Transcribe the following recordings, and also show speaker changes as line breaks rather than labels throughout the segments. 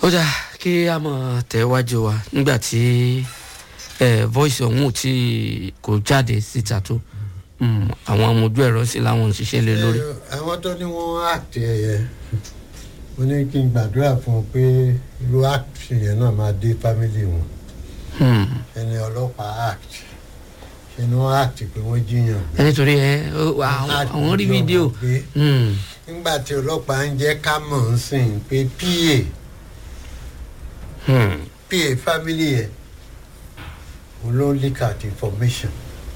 ó dà kí a mọ̀ tẹ̀wájú wa nígbà tí eh, voice ọ̀hún ò tí kò jáde síta tó Mm, àwọn ọmọ ojú ẹ̀rọ sí làwọn ń ṣiṣẹ́ lé lórí.
Ẹ, àwọn tó ní wọn act ẹyẹ mo ní kí n gbàdúrà fún un pé irú act yẹn náà máa dé family wọn
Hmm.
ẹni ọlọ́pàá act ṣe ni wọ́n act pé wọ́n jiyàn gbé.
ẹ nítorí ẹ ó- àwọn
Act
àwọn rí
jọ
fídíò.
mọ̀ pé
Hmm.
nígbà tí ọlọ́pàá ń jẹ́ ká mọ̀ ń sìn pé pa
Hmm.
pa family yẹn òun ló leak out information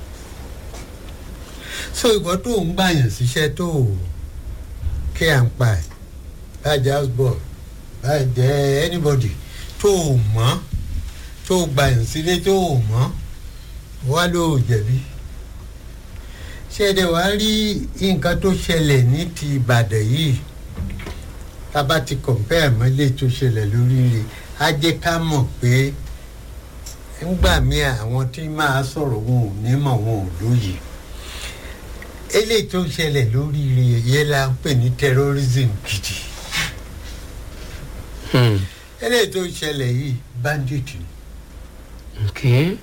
so ìwọ tó ń gbàyàn síṣẹ́ tó kí à ń pa ẹ̀ báyìí houseboy báyìí jẹ́ anybody tó o mọ̀ tó o gbàyàn sílé tó o mọ̀ wá ló o jẹ̀bi ṣẹ̀dẹ̀ wá rí nǹkan tó ṣẹlẹ̀ ní ti ìbàdàn yìí tá a bá ti compare mọ́ ilé tó ṣẹlẹ̀ lórí rẹ̀ á jẹ́ ká mọ̀ pé ńgbà míì àwọn tí máa sọ̀rọ̀ wọn ò ní mọ̀ wọn ò lóye eléyìí tó ṣẹlẹ̀ lórí rẹ̀ yẹn la ń pè ní terrorism gidi
Hmm.
eléyìí tó ṣẹlẹ̀ yìí bandit ni
Okay.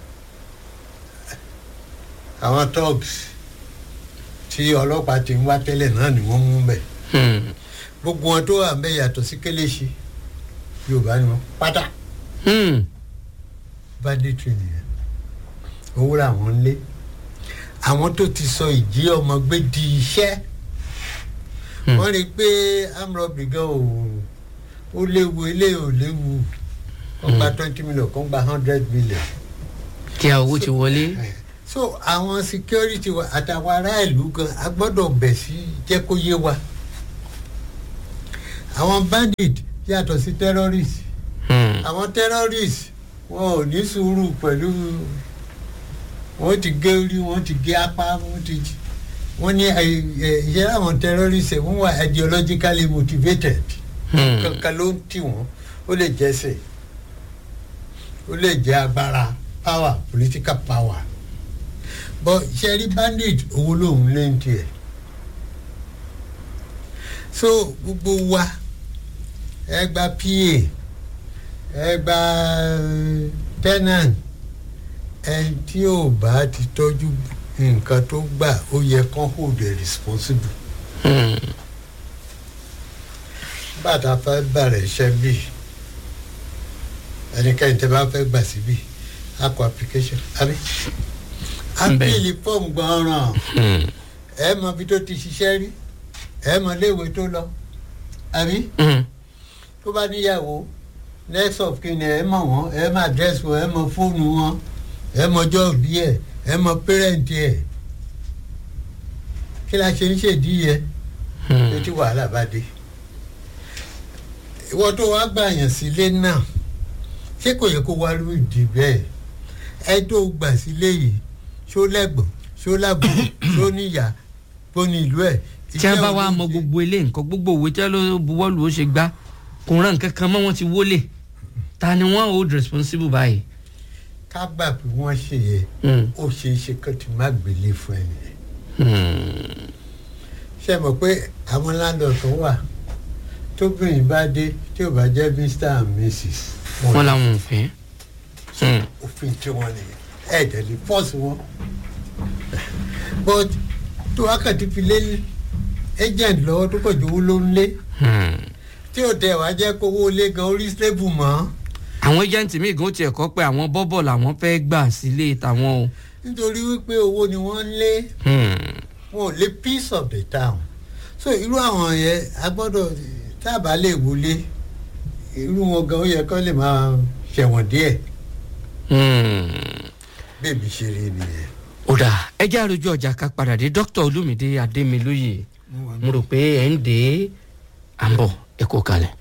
àwọn thugs tí ọlọ́pàá ti ń wá tẹ́lẹ̀ náà ni wọ́n mú bẹ̀
Hmm.
gbogbo wọn tó wà ń bẹ̀ yàtọ̀ sí kéléṣi yorùbá ni wọn pátá
Hmm.
banditry nìyẹn owó làwọn ń lé àwọn tó ti sọ ìjí ọmọ gbé di iṣẹ́
Hmm.
wọ́n rí i pé amrọ̀bì gan ò ó léwu ilé ò léwu wọ́n gba twenty million kan gba hundred million.
kí a owó ti wọlé.
so àwọn security wa àtàwọn ará ìlú gan a gbọ́dọ̀ bẹ̀ sí jẹ́ kó yé wa àwọn bandit yàtọ̀ sí terrorist
Hmm.
àwọn terrorist wọn ò ní sùúrù pẹ̀lú wọ́n ti gé orí wọ́n ti gé apá wọ́n ti wọ́n ní ìṣe àwọn terrorist wọ́n wà ideologically motivated
Hmm.
kankan ló ń tì wọ́n ó lè jẹ́sẹ̀ ó lè jẹ́ agbára power political power but ṣẹ́rí bandit owó lòun lé ń tiẹ̀ so gbogbo wa ẹ gba pa ẹ gba eh, tenant ẹni tí ò bá ti tọ́jú nǹkan tó gbà ó yẹ kán hold the responsible
Hmm.
bàtà fẹ́ bẹ̀rẹ̀ iṣẹ́ bíi ẹnikẹ́ni tẹ́ bá fẹ́ gbà síbí a kọ application àbí apíìlì fọ́ọ̀mù gbọ́nràn
Hmm.
ẹ mọ ibi tó ti ṣiṣẹ́ rí ẹ mọ iléèwé tó lọ àbí
Hmm.
tó bá níyàwó next of kin ẹ mọ wọn ẹ mọ address wọn ẹ mọ fóònù wọn ẹ mọ ọjọ́ òbí ẹ ẹ mọ parent ẹ kí la ṣe ń ṣèdí yẹ
Hmm.
létí wàhálà bá dé ìwọ tó wá gbàyàn sílé náà ṣé kò yẹ kó wá lórí ìdí bẹ́ẹ̀ ẹ tó gbà sílé yìí ṣó lẹ́gbọ̀n ṣó lábúrò ṣó níyà bó ní ìlú ẹ̀.
tí a bá wá mọ gbogbo ilé nǹkan gbogbo òwe tí a ló buwọ́lù ó ṣe gbá kò rán nǹkan kan mọ́ wọn ti wọlé ta ni wọ́n hold responsible báyìí.
ká gbà pé wọ́n ṣe yẹ
Hmm.
ó ṣe é ṣe kán ti má gbélé fún ẹ nìyẹn.
Hmm.
ṣe mọ̀ pé àwọn landlord tó wà tóbìnrin bá dé tí ò bá jẹ́ mr and mrs
wọ́n làwọn ò fẹ́. Hmm.
òfin tí wọ́n nìyẹn ẹ̀ tẹ̀lé fọ́ọ̀sì wọn. but tó wákàtí fi lé agent lọ́wọ́ tó kọ̀ jówó ló ń lé
Hmm.
tí ò tẹ̀ wá jẹ́ kówó lé gan orí stable mọ́
àwọn agent míì gan tiẹ̀ kọ́ pé àwọn bọ́bọ̀ làwọn fẹ́ gbà sílé tàwọn o.
nítorí wípé owó ni wọ́n ń lé
Hmm.
wọn ò lé piece of the town so irú àwọn yẹn a gbọ́dọ̀ tábà lè wọlé irú wọn gan ó yẹ kó lè máa ṣẹ̀wọ̀n díẹ̀
Hmm.
bẹ́ẹ̀bi ṣe rí nìyẹn.
ó dà ẹ jẹ́ àròjọ ọjà ká padà dé dókítà olúmídé adémilóye mo rò pé ẹ̀ ń dé à ń bọ̀ ẹ kó kalẹ̀.